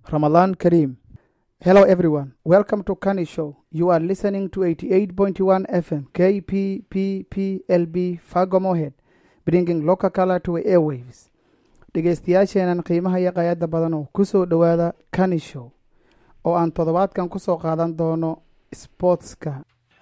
Ramadan Kareem. Hello, everyone. Welcome to Kani Show. You are listening to 88.1 FM KPPPLB Fago Mohead, bringing local color to airwaves. dhegeystayaasheenan qiimaha iyo qayada badan oo ku soo dhowaada Kani Show oo aan toddobaadkan ku soo qaadan doono sportska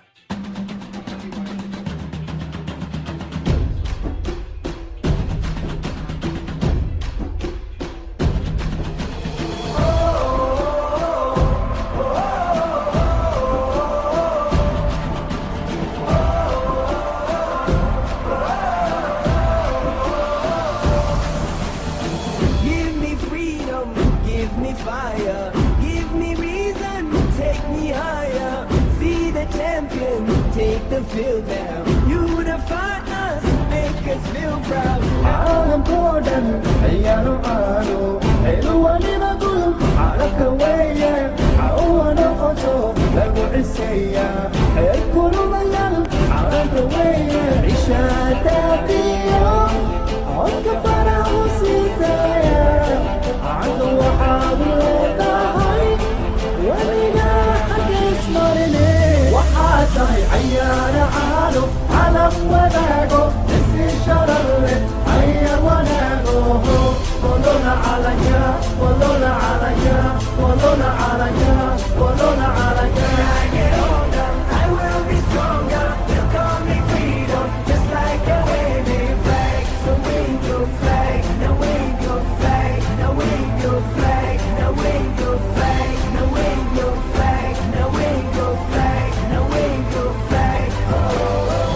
Give me freedom, give me fire, give me reason, take me higher. See the champions take the field now. Unify us, make us feel proud. caalamkoo dhan ayaanu aado aynu waliba gul carabka weeye cawa noqoto lagu ciseeya heer kulumayan carabka weeye cishaataaqiyo codka farahu siitaya cadu waxaad leedahay weliga xaggiis marine waxaa tahay cayaara caado calam wadaago isi shararle cayar wanaago wadona calaya wadona calaya wadona calaya wadona calaya I will be stronger, they'll call me freedom, just like a waving flag. So wave your flag, now wave your flag, now wave your flag, now wave your flag, now wave your flag, now wave your flag, now wave your flag.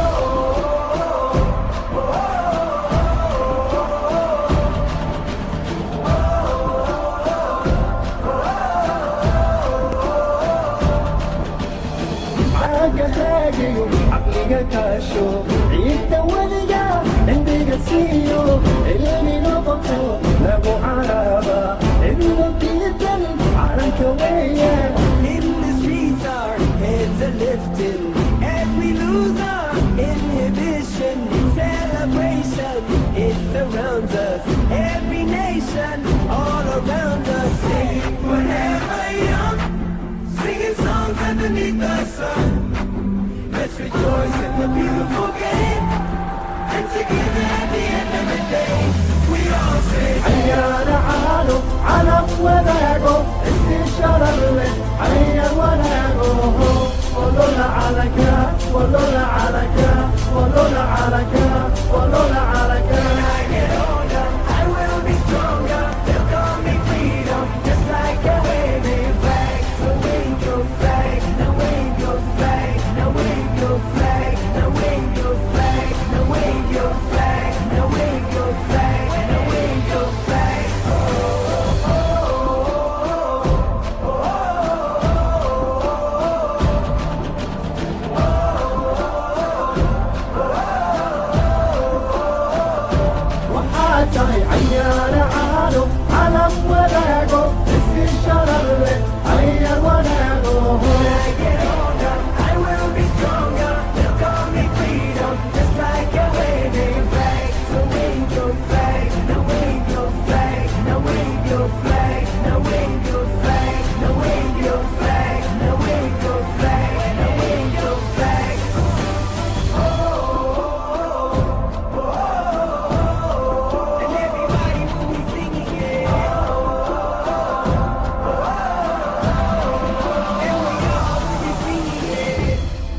caaga haagiyo caqliga kaasho ciidda weliga cimriga siiyo cilmi noqoto lagu caraaba cidlo diidan calanka weeye In the streets, our heads are lifting as we lose our inhibition. Celebration, it surrounds us. Every nation, all around us. Sing forever young, singing songs underneath the sun. Let's rejoice in the beautiful game. And together at the end of the day, we all say. cayaara caado calaf wadaago isi shararle cayar wanaago wadona calaka wadona calaka wadona calaka wadona calaka I will be stronger. They'll call me freedom, just like a waving flag. So wave your flag, now wave your flag, now wave your flag, now wave your flag, now wave your flag, now wave your flag, now wave your flag. waxaa tahay cayaara caado calam wadaago isi shararle cayar wanaago I will be stronger. They'll call me freedom, just like a waving flag. So wave your flag, now wave your flag, now wave your flag, now wave your flag, now wave your flag, now wave your flag, now wave your flag. And everybody will be singing it. And we all will be singing it.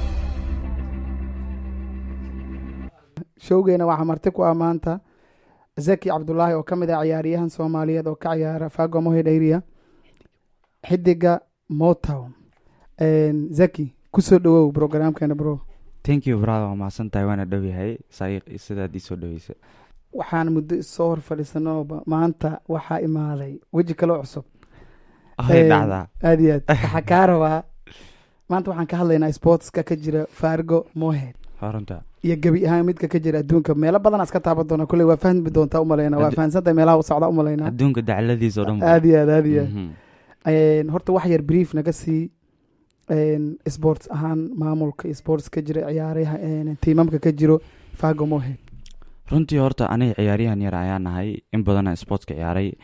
showgeena waxaa marti ku ah maanta zaki cabdulaahi oo ka mid ah ciyaaryahan soomaaliyeed oo ka ciyaara fago mohed area xidiga motown zaki kusoo dhawow programkeena bro thank you brother waa mahadsan tahay waana dhow yahay saayiq sidaad ii soo dhoweysa waxaan muddo isoo hor fadhiisanooba maanta waxaa imaaday weji kaloo cusub ay Een, dhacdaa aad iyo aad waxaa kaa rabaa maanta waxaan ka hadlaynaa sportska ka jira fargo mohed horunta iyo gebi ahaan midka ka jira adduunka meelo badan iska taaban doona kolley waa fahmi doontaa umaleyna waa Addu- fahansantahay meelaha u socda umaleyna adduunka dacladiisa oo dhan ba. aad iyo aad aad iyo aad Mhm. Een, horta wax yar brief naga sii een, sports ahaan maamulka iyo sports ka jira ciyaaraha een, tiimamka ka jiro fago mohed runtii horta aniga ciyaaryahan yar ayaan nahay in badana sportska ciyaaray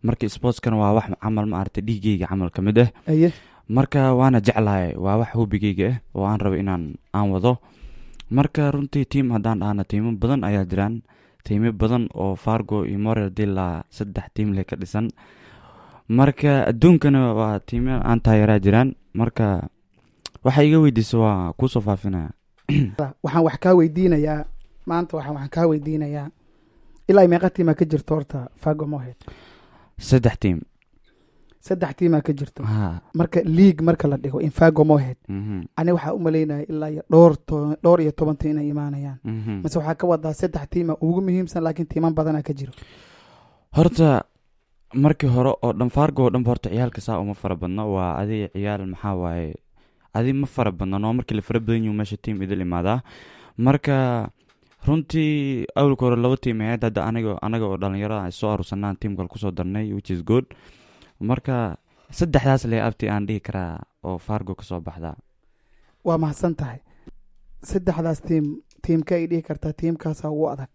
marka sportskana waa wax camal ma aragtay dhiigeyga camal ka mid ah aye marka waana jeclahay waa wax hobigeyga ah oo aan rabo inaan aan wado marka runtii tiim haddaan dhahna tiimo badan ayaa jiraan tiimo badan oo fargo iyo morel dila saddex tiim leh ka dhisan marka adduunkana waa tiimo aan taageeraa jiraan marka waxa iga weydiisa waa kuusoo faafinaya waxaan wax kaa weydiinayaa maanta waxaan waxaan kaa weydiinayaa ilaa meeqa tiimaa ka jirto horta fago mohed saddex tiim saddex tiimaa ka jirto ha marka league marka la dhigo in fago mohed mhm, ani waxaa u malaynaya ilaa iyo dhowr to- dhowr iyo toban tiim inay imaanayaan mhm. mase waxaa ka wadaa saddex tiima ugu muhiimsan laakiin tiiman badanaa ka jiro horta markii hore oo dhan fargo oo dhanba horta ciyaalka saa uma fara badno waa adiga ciyaal maxaa waaye adi ma fara badno noo markii la fara badan yihu meesha tiim idil imaadaa marka runtii awalka hore laba tiim ahayd hadda aniga anaga oo dhalinyarada ay soo arusanaan tiimkal kusoo darnay which is good marka saddexdaas le abti aan dhihi karaa oo fargo kasoo baxdaa waa mahadsan tahay saddexdaas tiim tiimka ay dhihi kartaa tiimkaasaa ugu adag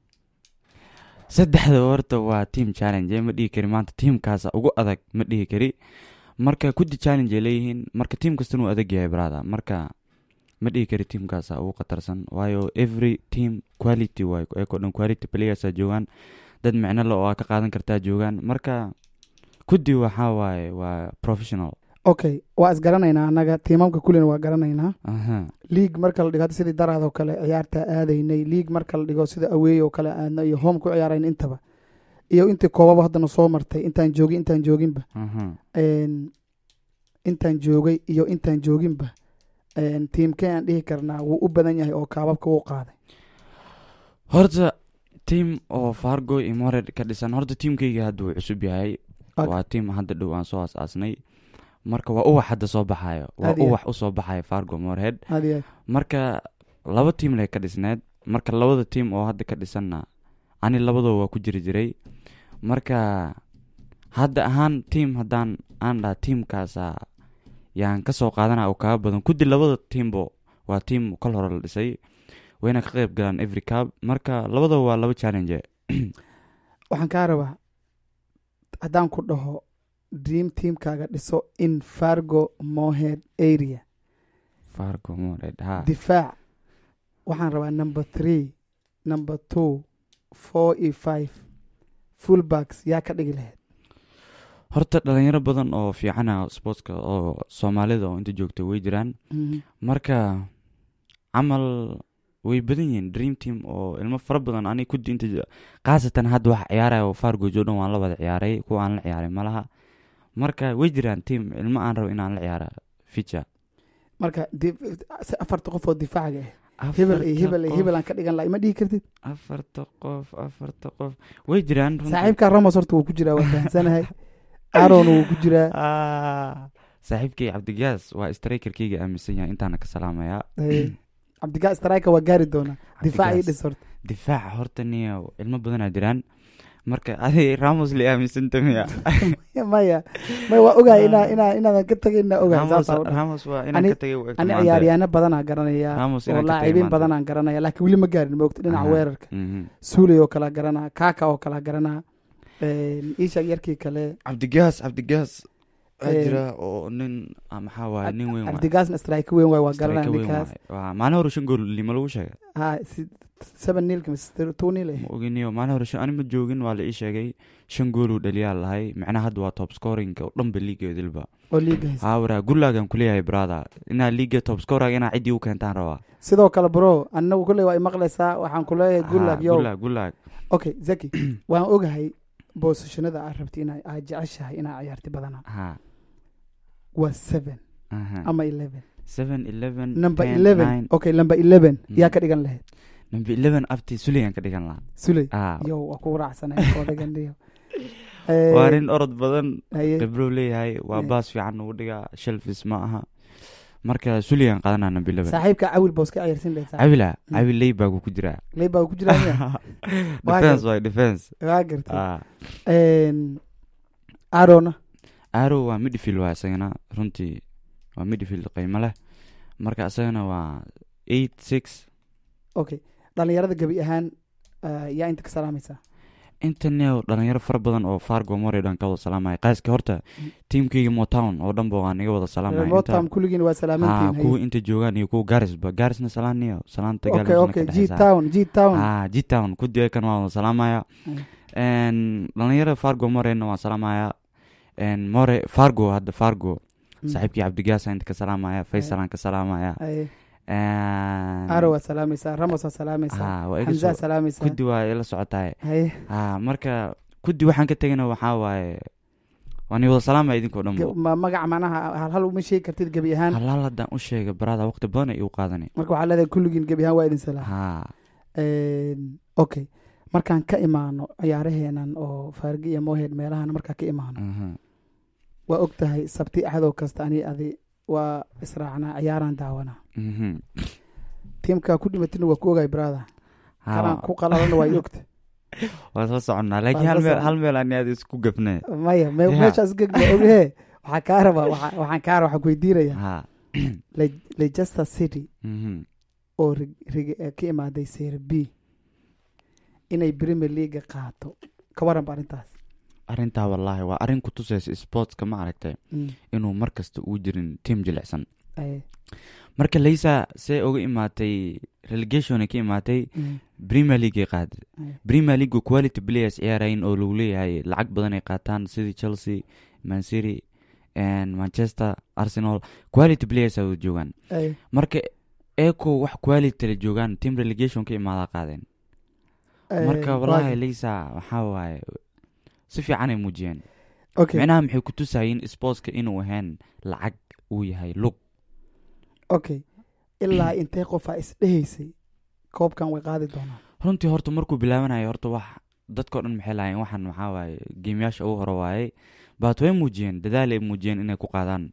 saddexda horta waa team challenge ma dhihi kari maanta tiimkaasa ugu adag ma dhihi kari marka kudi challenge ay leeyihiin marka tiim kastana uu adag yahay brada marka ma dhihi kari tiimkaasa ugu khatarsan waayo every team quality waay ayakoo dhan quality playersa joogaan dad micno le oo aa ka qaadan kartaa joogaan marka kudi waxaa waaye waa professional okay waa isgaranaynaa annaga tiimamka kulina waa garanaynaa aha league marka la dhigo hadda sidii daraadoo kale ciyaarta aadaynay league marka la dhigo sida aweey oo kale aadna iyo home ku ciyaarayn intaba iyo intii koobaba haddana soo martay intaan joogin intaan jooginba aha een, intaan joogay iyo intaan jooginba een, tiimkee aan dhihi karnaa wuu u badan yahay oo kaababka wuu qaaday horta tiim oo fargo iyo mored ka dhisan horta tiimkayga hadda wuu cusub yahay Ok. waa tiim hadda dhow aan soo aas-aasnay marka waa uwax hadda soo baxayo waa Aad iyo uwax usoo baxayo fargo morehead aad iyo aad marka laba tiim lay ka dhisneed marka labada tiim oo hadda ka dhisanna ani labadoo waa ku jiri jiray marka hadda ahaan tiim haddaan aan dhaha tiimkaasa yaan ka soo qaadana oo kaaga badan kudi labada tiimbo waa tiim kol hore la dhisay wayna ka qayb galaan every cab marka labadaba waa laba challenge waxaan kaa rabaa haddaan ku dhaho dream teamkaaga dhiso in fargo mohead area fargo morehead ha difaac waxaan rabaa number three number two four iyo five fullbacks yaa ka dhigi lahayd horta dhalinyaro badan oo fiicana sportska oo soomaalida oo inta joogta way jiraan Mhm. marka camal way badan yihiin dream team oo ilmo fara badan ani kudi inta j- khaasatan hadda waxa ciyaaraya oo fargo joodan waan la wada ciyaaray kuwa aan la ciyaaray malaha marka way jiraan team ilmo aan rabo inaan la ciyaara ficha marka di- afarta qof oo difaacaga ah hebel iyo hebel iyo hebel aan ka dhigan laha ima dhihi kartid afarta qof afarta qof way jiraan runtii. saaxiibka ramos horta wuu ku jiraa waa fahamsanahay aron wuu ku jiraa Ah, saaxiibkay cabdigaas waa strikerkeyga aaminsan yahay intaana ka salaamayaa Eh, cabdigaa strika waa gaari doonaa difaac ii Cabdigaas. dhis horta difaaca horta niyo ilmo badanaa jiraan marka adi ramos la aaminsanta miya maya maya waa ogahay inaa inaa inaadan ka tegayna ogahay Ramos- saasaa u dhahay. ramos waa inaan Ani- ka tagay u egto ani maanta. ciyaaryaano badanaa garanaya Ramos oo inaan ka tagay laacibiin maanta. badanaan garanaya laakiin weli ma gaarin maogta dhinaca Aha. weerarka Mhm. suuley oo kala garanaa kaaka oo kala garanaa isha yarkii kale cabdigaas cabdigaas waa Eh, jira oo nin ah, maxaa waaye nin weyn waay. cabdigaasna strike weyn waay waa Striker garanaya weyn ninkaas waay. Waa- maalin hore shan gool lima lagu sheegay ha si- seven nilka mise two nil eh ma oginiyo maalin hore shan- ani ma joogin waa la ii sheegay shan gooluu dhaliyaa lahay macnaha hadda waa top scoring oo dhanba liigeedilba oo liiga haysta haawara gulaagan kuleeyahay brother inaa liiga top scorer inaa ciddii u keentaan rabaa sidoo kale bro anagu kolley waa imaqlaysaa waxaan ku leeyahay gulag Ha, yo gulaag gulaag okay zaki waan ogahay boosashanada aad rabti ina aad jeceshahay inaa ciyaarti badana ha waa seven aha. ama eleven seven eleven number 10, eleven nine. okay number eleven Mm. yaa ka dhigan lahayd number eleven abti suliyan ka dhigan lahaa suley Ah, yo waa kugu raacsanay odaganiyo waa nin orod badan haye khibrow leeyahay waa Eh. baas fiican ugu dhigaa shelfis ma aha marka suliyan qaadanaa number eleven saaxiibka cawil boos ka ciyaarsin lahayd saaxiib. cawila Mm. cawil leybaagu ku jiraa ley baa ku jiraa miya? Waa defense waay defense waa gartay Ah. arona arrow waa midfield waa isagana runtii waa midfield qiimo leh marka isagana waa eight six okay dhalinyarada gebi ahaan ah, yaa inta ka salaamaysaa intaneo dhalinyaro fara badan oo fargo more dhan ka wada salaamaya qaaska horta tiimkayga motown oo dhanba waan iga wada salaamaya motam kulligiin waa ha salaamantiin kuwa inta joogaan iyo kuwa gaarisba gaarisna salaaniyo salaanta okay gaarisna okay ka g dhexeysa. town g town ha g-town kudi kan waan wada salaamaya Mm. En, dhalinyarada fargo morena waan salaamaya En, more fargo hadda fargo Mm. saaxiibkii cabdigaasa inta ka salaamaya faysalaan ka salaamaya Haye. En, aro waa salaamaysaa ramos waa salaamaysaa ha waa iga xamzaa soo salaamaysaa kudi waa ila socotahay haye ha marka kudi waxaan ka tegana waxaa waaye waan i wada salaamaya idinkoo dhan Ge- ma magaca macnaha hal hal uma sheegi kartid gebi ahaan halaal haddaan u sheega barada waqti badan ay igu qaadanay marka waxaa leedahay kulligiin gebi ahaan waa idin salaam ha Een, okay markaan ka imaano ciyaaraheenan oo faargi iyo moheed meelahan markaan ka imaano mhm. waa og tahay sabti axadoo kasta ani adi waa israacnaa ciyaaraan daawanaa Mhm. tiimkaa ku dhimatina waa ku ogaay brother Ha, kanaan ku qalalana waa ogta waan soo soconnaa laakiin Waan hal soo meel soconnaa. hal meel ani aad isku gafne maya me- Yeah. meeshaas gegma oghe waxaa kaa rabaa waxaa- waxaan kaa rabaa waxaan ku weydiinaya ha Le- leicester city Mhm. oo rig- rig- eh, ka imaaday serie b inay premier leaga qaato ka waran ba arrintaas arrintaa wallaahi waa arrin ku tusaysa sportska ma aragtay Mm, inuu mar kasta uu jirin tiim jilicsan aye, marka leysa see uga imaatay relegation ka imaatay mm, premier league ay qaaday aye. premier league quality players ciyaarayin oo lagu leeyahay lacag badan ay qaataan sidii chelsea man city and manchester arsenal quality players ay joogaan Aye, marka eco wax quality la joogaan team relegation ka imaadaa qaadeen aye, marka wallaahi waagi. leysa waxaa waaye si fiican ay muujiyeen okay micnaha maxay ku tusayiin sportska inuu ahayn lacag uu yahay lug okay ilaa intee qofaa isdhehaysay koobkan way qaadi doonaan runtii horta markuu bilaabanayo horta wax dadkao dhan maxay lahayen waxaan maxaa waaye geemyaasha ugu hore waaye baat way muujiyeen dadaal ay muujiyeen inay ku qaadaan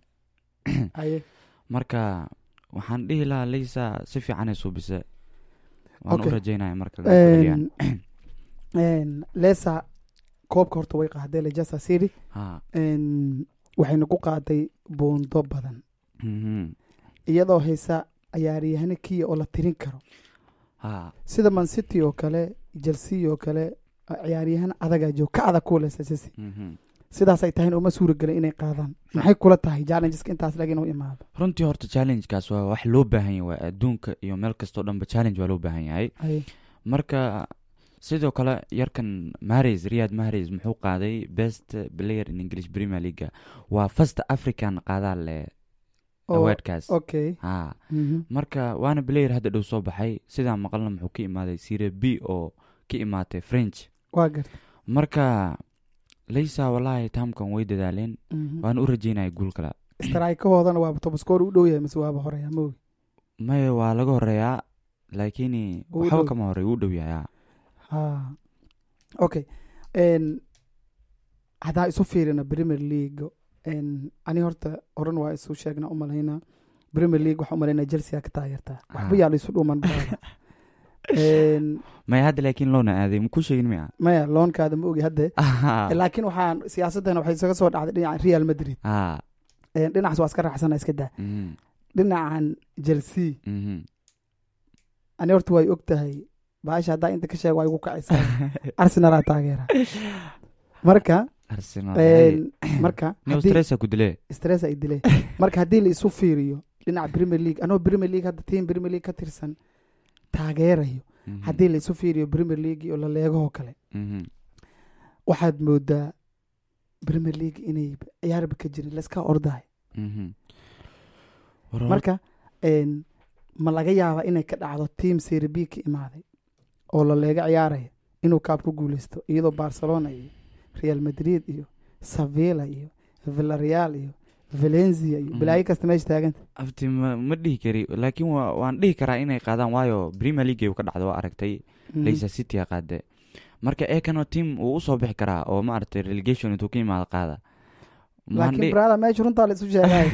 aye marka waxaan dhihi lahaa leysa si fiicanay suubise waan Okay. u rajeynaya marka laga celiyaan Een, een, lesa koobka horta way qaaday leicester city ha Een, waxayna ku qaaday buundo badan mhm. iyadoo haysa ciyaaryahano kiya oo la tirin karo ha sida man city oo kale chelsea oo kale ciyaaryahano adagaa joog ka adag kuwa leicester city mhm. sidaasay tahay uma suura gelin inay qaadaan maxay kula tahay challengeska intaas lag inuu imaado runtii horta challengekaas waa wax loo baahan yahay waa adduunka iyo meel kastoo dhanba challenge waa loo baahan yahay Aye. marka sidoo kale yarkan mahrez riyad mahrez muxuu qaaday best player in english premier league waa first african qaadaa le Oo, awardkaas okay ha Mhm. marka waana player hadda dhow soo baxay sidaa maqalna muxuu ka imaaday sire b oo ka imaatay french waa garta marka leysa wallaahi taamkan way dadaaleen Mhm. waana u rajeynaya guul kale straykahoodana waaba tobaskoor u dhow yahay mase waaba horeya maogi maya waa laga horeeyaa laakiin Uu waxba dhow. kama horey uu dhow yahay ha. ha okay Een, haddaan isu fiirina premier league een, ani horta horan waa isu sheegna u malaynaa premier league waxaa u malaynaa chelsea ka taageertaa waxba Ah. yaa la isu dhuuman brother. Een, maya hadda laakiin loona aaday maku sheegin miya maya loonkaada ma ogi hadde laakiin waxaan siyaasadana waxay isaga soo dhacday dhinaca real madrid ha Een, dhinacaas waa iska raacsana iska daa mhm, dhinacan chelsea mhm. ani horta way og tahay baasha haddaa inta ka sheeg waa igu kacaysaa arsenalaa taageera marka arsenal hay. een, marka Neo haddii- stressa ku dile stress ay dileen marka haddii la isu fiiriyo dhinaca premier league anoo premier league hadda team premier league ka tirsan taageerayo Mhm, haddii la isu fiiriyo premier league iyo laleegahoo kale mhm. waxaad moodaa premier league inay ciyaarba ka jirin layska ordahay Mhm. War- marka een, ma laga yaabaa inay ka dhacdo team serie b ka imaaday oo laleega ciyaaraya inuu kaab ku guuleysto iyadoo barcelona iyo real madrid iyo sevilla iyo villareal iyo valencia iyo Mhm. balaayo kasta meesha taaganta abti ma ma dhihi kari laakiin waa- waan dhihi karaa inay qaadaan waayo premier league ay ka dhacdo waa aragtay Mhm. leicester city a qaade marka eekano team uu usoo bixi karaa oo ma aragtay relegation intuu ka imaado qaada Maan laakiin dhihi- brada meesha runtaa la isu sheegay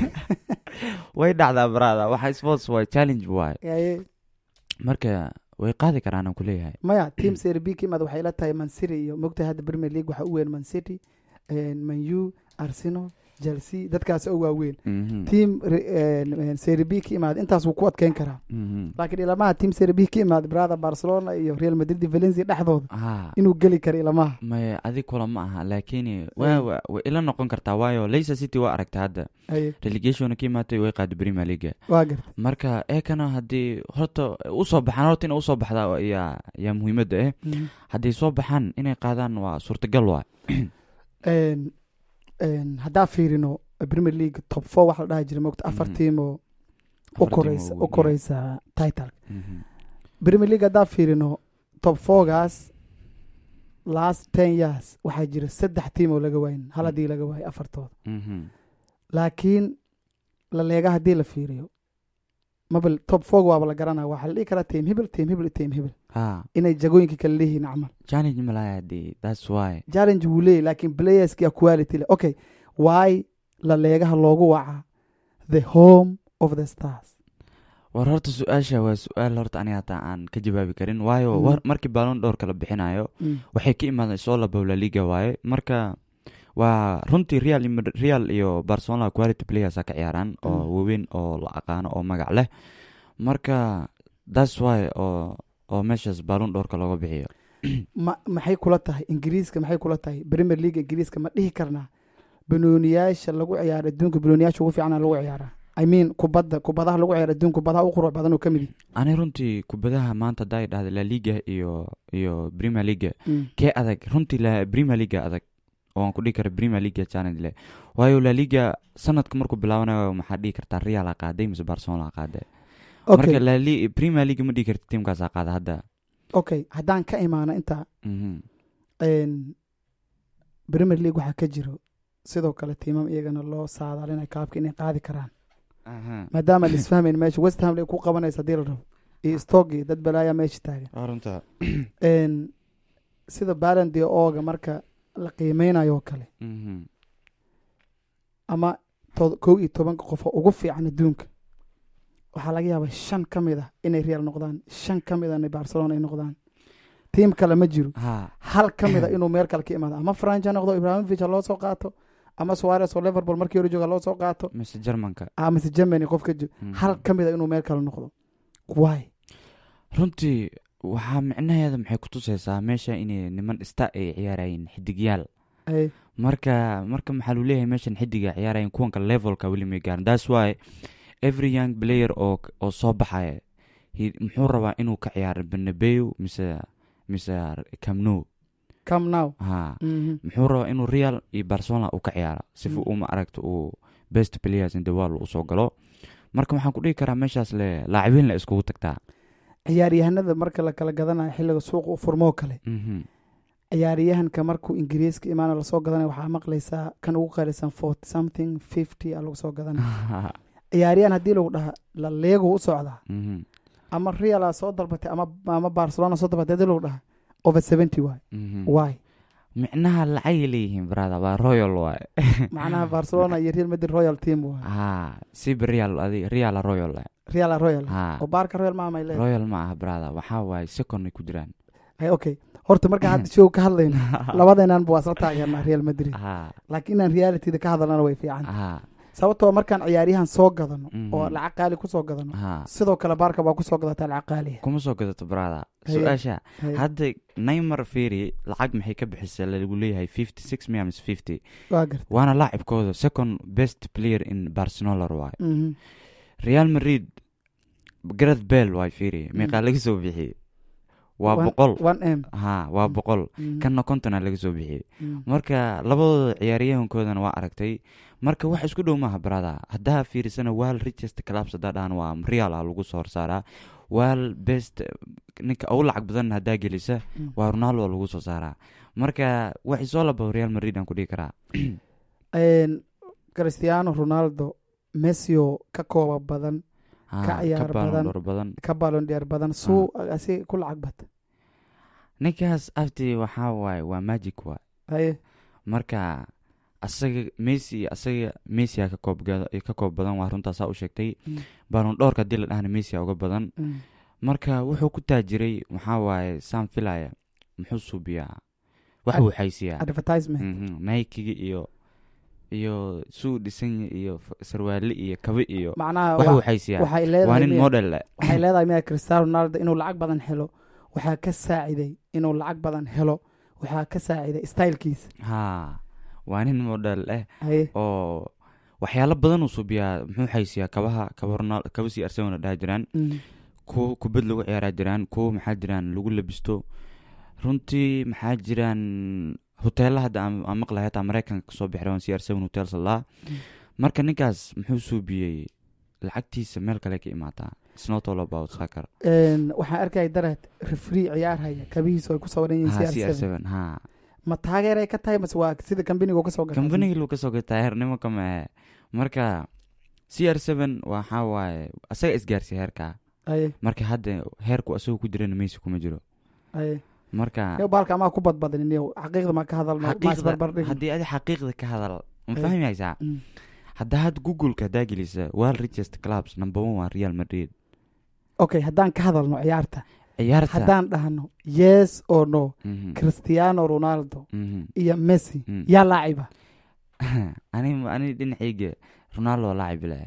way dhacdaa brada waxa sports waa challenge waay Yaye, marka way qaadi karaan aan kuleeyahay maya team serie b ka imaada waxay la tahay man city iyo mogtahay hadda premier league waxaa u weyn man city man u arsenal chelsea dadkaas oo waaweyn Mhm. tiam serie b ka imaada intaas wuu ku adkeyn karaa Mhm. laakiin ilamaha tiam serie b ka imaada brother barcelona iyo real madrid iyo valencia dhexdooda ha inuu geli karo ilamaha maya adi kula ma aha laakiin waa wa- way ila noqon kartaa waayo leicester city waa aragta hadda Haye, relegationna ka imaatay way qaada premier league waa garta marka eekana haddii horta usoo baxaan horta inay usoo baxdaa yaa yaa muhiimadda eh Mhm. hadday soo baxaan inay qaadaan waa suurtagal waa Een, een, haddaa fiirino premier league top four waxa la dhaha jira mogta afar Mhm. tiim oo u koreysa u koreysa title premier league haddaa fiirino top fourgaas last ten years waxaa jira saddex tiim oo laga waayin hal haddii laga waayo afartooda laakiin la leega haddii la fiiriyo mabel top four waaba la garanaya waxaa la dhihi karaa tiim hibil tiim hibil tiim hibil ha inay jagooyinka kala leeyihiin camal challenge malaya de that's why challenge wuu leeyahy laakiin playerska quality leh okay why la leegaha loogu wacaa the home of the stars war horta su-aasha waa su-aal horta ani hataa aan ka jawaabi karin waayo Mhm. war- markii baalon dhowrka la bixinayo Mm. waxay ka imaadeen soo laba la liga waaye marka waa runtii real iyo Madrid- real iyo barcelona quality playersa ka ciyaaraan oo Mm. waaweyn oo la aqaano oo magac leh marka that's why oo oo meeshaas baalon dhowrka looga bixiyo ma maxay kula tahay ingiriiska maxay kula tahay premier league ingiriiska ma dhihi karnaa banooniyaasha lagu ciyaaro adduunka banooniyaasha ugu fiicana lagu ciyaaraa i mean kubadda kubadaha lagu ciyaaro adduunka kubadaha u qurux badan oo ka mid yihi ani runtii kubadaha maanta hadaa dhahda la liga iyo iyo premier league Mm. kee adag runtii la premier league adag oo aan ku dhihi kara premier league challenge leh waayo la liga sanadka markuu bilaabanayo maxaa dhihi kartaa real a qaaday mise barcelona a qaaday marka okay la li- premier league ma dhihi karta tiimkaasaa qaada hadda okay haddaan ka imaano intaa Mhm. een, premier league waxaa ka jiro sidoo kale tiimam iyagana loo saadaalinay kaabka inay qaadi karaan Aha. maadaama la isfahmayn meesha west ham ay ku qabanaysa haddii la rabo iyo stogi dad balaayaa meesha taagan Waa runta Een, sida balandi ooga marka la qiimeynayo oo kale Mhm. ama to- kow iyo tobanka qof oo ugu fiican adduunka waxaa laga yaabaa shan ka mid ah inay real noqdaan shan ka mid ahna barcelona ay noqdaan tiim kale ma jiro ha hal ka mid a inuu meel kale ka imaado ama franch ha noqdo ibrahimovic ha loo soo qaato ama suarez oo liverpool markii hore jooga ha loo soo qaato mise germanka amase germany qof ka jiro Mhm. hal ka mid a inuu meel kale noqdo why runtii waxaa micnaheeda maxay ku tusaysaa meesha inay niman ista ay ciyaarayeen xidigyaal Ay, marka marka maxaa lu leeyahay meeshan xidiga ciyaarayeen kuwanka levelka weli may gaarin that's why every young player oo oo soo baxaya he- muxuu rabaa inuu ka ciyaaro benabeu mise mise camno come now ha Mhm. muxuu rabaa inuu real iyo barcelona uu ka ciyaaro sifa Mm. uma aragto uu best players in the world usoo galo marka waxaan ku dhihi karaa meeshaas le laacibiin la iskugu tagtaa ciyaaryahanada marka la kala gadanayo xilliga suuqa u furmoo kale Mhm. ciyaaryahanka markuu ingiriiska imaana lasoo gadanayo waxaa maqlaysaa kan ugu qaalisan forty something fifty a lagu soo gadanaya ciyaaryahan haddii lagu dhaha la leego u socdaa Mhm. ama reala soo dalbatay ama ama barcelona soo dalbatay haddii lagu dhaha over seventy waay Mhm. why micnaha lacagay leeyihiin brother waa royal waay macnaha barcelona iyo real madrid royal team waay ha siba real adi real royal eh. real royal ha oo baarka royal maamay leedahay royal ma aha brother waxaa waaye second ay ku jiraan Ay, okay horta markaan hadda show ka hadlayno labadeenanba waa isla taageernaa real madrid ha laakiin inaan realityda ka hadalnana way fiican ha sababtoo markaan ciyaaryahan soo gadano Mhm. oo lacag qaali kusoo gadano ha sidoo kale baarka baa kusoo gadataa lacag qaaliya kuma soo gadato brother Haye. su-aasha Hay, hadda neymar feri lacag maxay ka bixisa lagu leeyahay fifty six mia mise fifty waa garta waana laacibkooda second best player in barcelona waaye Mhm. real madrid gareth bell waay feri meeqaa laga soo bixiyey waa One- boqol one m ha waa boqol Mhm. kanna kontona laga soo bixiyey Mhm. marka labadooda ciyaaryahankoodana waa aragtay marka wax isku dhow maaha brada haddaa fiirisana wal richest clubs haddaa dhahan waa real ah lagu soo horsaaraa wal best ninka ugu lacag badan haddaa gelisa Mm. waa ronaldo lagu soo saaraa marka wax isoo laba real madrid aan ku dhihi karaa Een, cristiano ronaldo messio ka kooba badan Ha, Ka ciyaar Ballon badan. d'Or badan ka balondheer badan suu asi ku lacag bata ninkaas afti waxaa waaye waa magic waay haye marka asaga messi asaga messi ka koob gada- ka koob badan waa runtaasaa u sheegtay Mm. ballon d'Orka haddii la dhahana messi uga badan Mm. marka wuxuu ku taajiray maxaa waaye saan filaya muxuu suubiyaa wax Ad- wuu xaysiyaa advertisement Mhm, nikeigi iyo iyo suu dhisan yahay iyo f- sarwaale iyo kabe iyo macnaha wax wa- waxaysiyaa waxay waa leedahay nin miya- model eh. waxay leedahay miya cristiano ronaldo inuu lacag badan helo waxaa ka saaciday inuu lacag badan helo waxaa ka saaciday stylekiisa ha waa nin model eh haye oo waxyaalo badan uu subiyaa muxuu xaysiyaa kabaha kaba ronal kaba si arsenal dhaha jiraan Mm. kuwo kubad lagu ciyaaraa jiraan kuwo maxaa jiraan lagu labisto runtii maxaa jiraan hoteela hadda aan aan maqlahay hataa maraykanka kasoo bixira waan cr seven hotels laa marka ninkaas muxuu suubiyey lacagtiisa meel kale ka imaataa It's not all about soccer Een, waxaan arkaya dareed refree ciyaar haya kabihiisu ay ku sawiran ha yihiin cr cr7 seven ha ma taageeray ka tahay mase waa sida kambaniga kasoo gata kambanigi lu kasoo gataa heernimo kama ahe marka cr seven waxaa waaye asaga isgaarsiya heerka haye marka hadda heerku asagoo ku jirana messi kuma jiro haye marka Yow, baalka amaa ku badbadin yow xaqiiqda ma ka hadalno ma xaqiiqda isbarbardhigin haddii adi xaqiiqda ka hadal ma Eh. fahmi haysaa Mm. hadda had googleka haddaa gelisa world richest clubs number one waa real madrid okay haddaan ka hadalno ciyaarta ciyaarta haddaan dhahno yes or no Mhm, cristiano ronaldo mhm. iyo messi Mm. yaa laaciba ani ani dhinacayga ronaldo laacib leh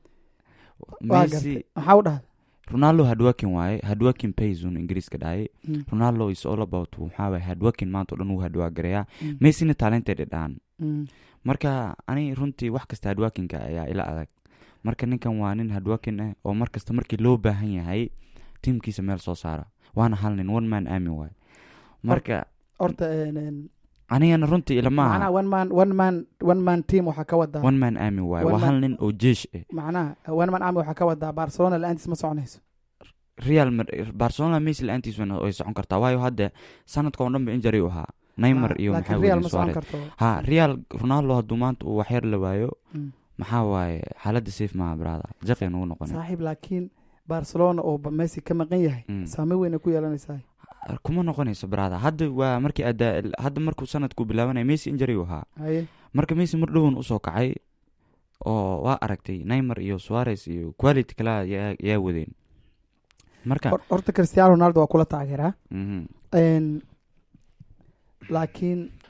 waa messi gartay maxaa u dhahda ronaldo hardworking waaye hardworking paysun ingiriiska dhahay Mm. ronaldo is all about waxaa waaye hardworking maanta o dhan wuu hardwagareeyaa Mm. messina talented dhahan Mm. marka ani runtii wax kasta hardworkinga ayaa ila adag marka ninkan waa nin hardworking ah oo mar kasta markii loo baahan yahay tiimkiisa meel soo saara waana hal nin one man army waay marka horta een, een, anigana runtii ilama macnaha aha one man one man one man team waxaa ka wadaa one man army waay One waa man- hal nin oo jeesh ah macnaha one man army waxaa ka wadaa barcelona la-aantiis ma soconayso real Mad- barcelona messi la-aantiis wana- way socon kartaa waayo hadda sanadka oo dhan ba injury u ahaa neymar Ah, iyo laakiin maxaa real weydiin ma socon suarez karto ha real ronaldo hadduu maanta uu waxyar la waayo Mm. maxaa waaye xaaladda safe maaha brada jaqi nugu noqonay saaxiib laakiin barcelona oo ba- messi ka maqan yahay Mm. saameyn weyna ku yeelanaysaa kuma noqonayso brada hadda waa markii adaa hadda markuu sanadku bilaabanaya messi injury u ahaa haye marka messi mar dhowan usoo kacay oo waa aragtay neymar iyo suarez iyo quality kale yaa yaa wadeen marka Hor- horta cristiano ronaldo waa kula taageeraa mhm. Een, laakiin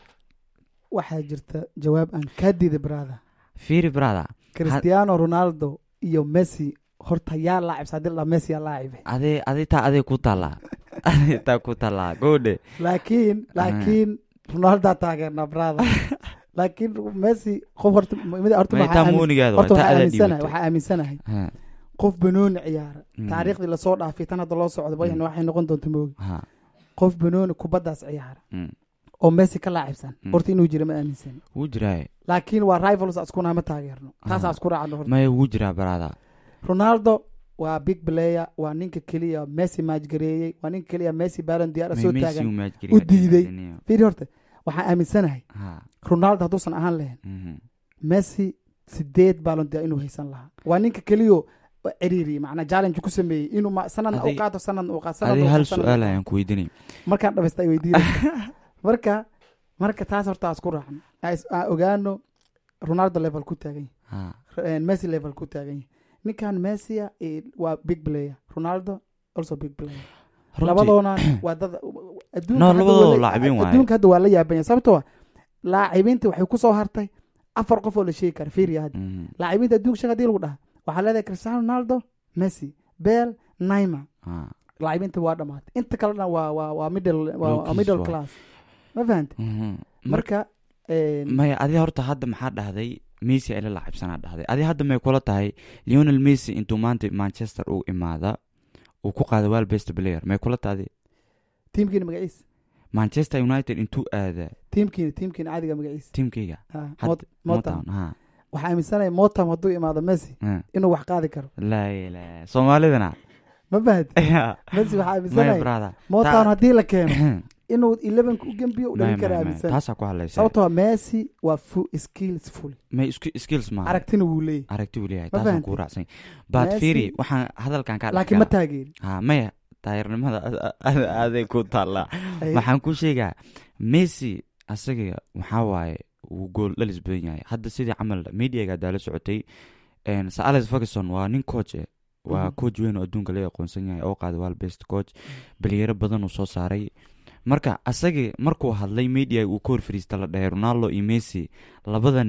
waxaa jirta jawaab aan kaa diiday brada fiiri brada cristiano ronaldo iyo messi horta yaa laacibsa haddii la dhaha messi yaa laacibe adee adee taa adee ku taallaa adee taa ku taallaa goodhe laakiin laakiin ronaldaa taageernaa brada laakiin messi qof horta mid- horta ma waxaa taa aamin- moonigaada horta waa taa waxaa adaa aaminsanahay dhiibatay waxaa aaminsanahay Ha, qof banooni ciyaara Mm. taariikhdii lasoo dhaafay tan hadda loo socdo way- Mm. waxay noqon doonta moogi ha, qof banooni kubaddaas ciyaara mm. oo messi ka laacibsan Mm. horta inuu jira ma aaminsan wuu jiraa laakiin waa rivals iskuna ma taageerno taasaa Ah. isku raacno horta maya wuu jiraa brada ronaldo waa big player waa ninka keliya messi maajgareeyey waa ninka keliya messi baron diyaar soo Messi taagan uu match geliyaa u diiday. dhinaca fiiri horta waxaan aaminsanahay ha ronaldo hadduusan ahaan lahayn mhm. messi sideed baalon diyaar inuu haysan lahaa waa ninka keliyo ciriiri macnaa challenge ku sameeyey inuu ma- sanadna Adi- u qaato sanadna u qaato sanadna adee u hal qaato, sanadna u su-aal qaato. ayaan ku weydiinay markaan dhammaysta ay weydiinaysa marka marka taas horta isku raacno Aan is- aan ogaano ronaldo level ku taagan ha yahay messi level ku taagan yahay ninkan messia eh, waa big player ronaldo also big player runtii labadoona waa dad adduunka No, hadda labadooda waa la- laacibiin waaye. adduunka hadda waa la yaaban yahay sababtoo ah laacibiinta waxay ku soo hartay afar qof oo la sheegi kara fiiriya hadda mhm. laacibiinta adduunka shaka hadii lagu dhaha waxaa leedahay cristiano ronaldo messi bel neymar ha laacibiinta waa dhamaatay inta kalena waa waa waa middle waa- waa Low-keys middle waa. class ma fahante mhm. Mar- marka een, maya adi horta hadda maxaa dhahday messi ay la laacibsanaa dhahday adi hadda may kula tahay leonel messi intuu maanta manchester uu imaada uu ku qaada wal best player may kula tahay tiimkiina magaciisa manchester united intuu aada tiimkiina tiimkiina caadiga magaciisa tiimkayga Ah, Had- Mot- motam motown ha waxaa aaminsanaya motam hadduu imaado messi ha. inuu wax qaadi karo laa ilaa soomaalidana ma fahante Ya. messi waxaa maya aaminsanaya brother motam Ta- haddii la keeno inuu elevenka u gembiyo u Maya, dhalin kara maya, maya. aaminsan taasaa ku hadlaysa sababtoo ah messi waa fu skills full may isku- skills maaha aragtina wuu leeyahy aragti uu leeyahay Ma taasaan fahanti? kuu raacsan baad Messi- fiiri waxaan hadalkan kaa laakiin ma dhexgala taageeri ha maya taayirnimada aaday ku taallaa Ay, waxaan ku sheegaa messi asaga waxaa waaye wuu gool dhalis badan yahay hadda sidii camal mediaga daala socotay een, sir alex ferguson waa nin coach eh waa Mhm. coach weyn oo adduunka laga aqoonsan yahay oo qaaday wal best coach baliyaro badan uu soo saaray marka asaga markuu hadlay media uu ka hor fariista la dhahay ronaldo iyo messi labada nin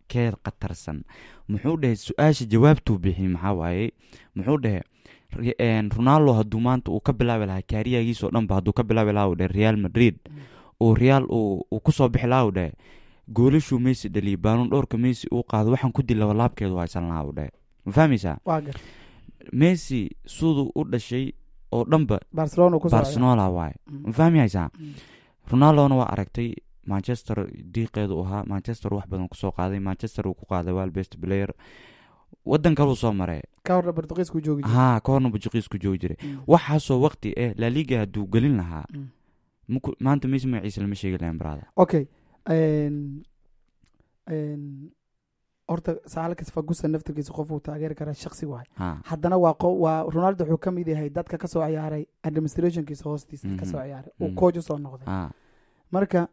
kee khatarsan muxuu dhahay su-aasha jawaabtuu bixiyey maxaa waaye muxuu dhahay Re- een, ronaldo hadduu maanta uu ka bilaabi lahaa kaariyagiisoo dhanba hadduu ka bilaabi lahaa uu dhahay real madrid oo real uu uu kusoo bixi lahaa uu dhahay goolashuu messi dhaliyay baanuun dhowrka messi uu qaado waxaan ku dil labalaabkeedu haysan lahaa uu dhahay ma fahmaysaa waa gar messi siduu u dhashay oo dhanba barcelona uu ku soo barcelona waaye ma fahmaysaa ronaldona waa aragtay manchester diiqeedu u ahaa manchester wax badan kusoo qaaday manchester uu ku qaaday wal best player wadan kaluu soo maray ka horna portugiisku joogi jiray. haa ka horna bujuqiisku joogi jiray Mm. waxaasoo waqti eh laliga hadduu gelin lahaa Mm. maku- maanta messi magaciisa lama sheegi lahayn brada okay een- een, horta saalkas fagusa naftirkiisa qof uu taageeri karaa shaksi waay haa haddana waa qo- waa ronaldo wuxuu ka mid yahay dadka kasoo ciyaaray administrationkiisa hoostiisa Mhm. kasoo ciyaaray uu Mhm. coach usoo noqday haa marka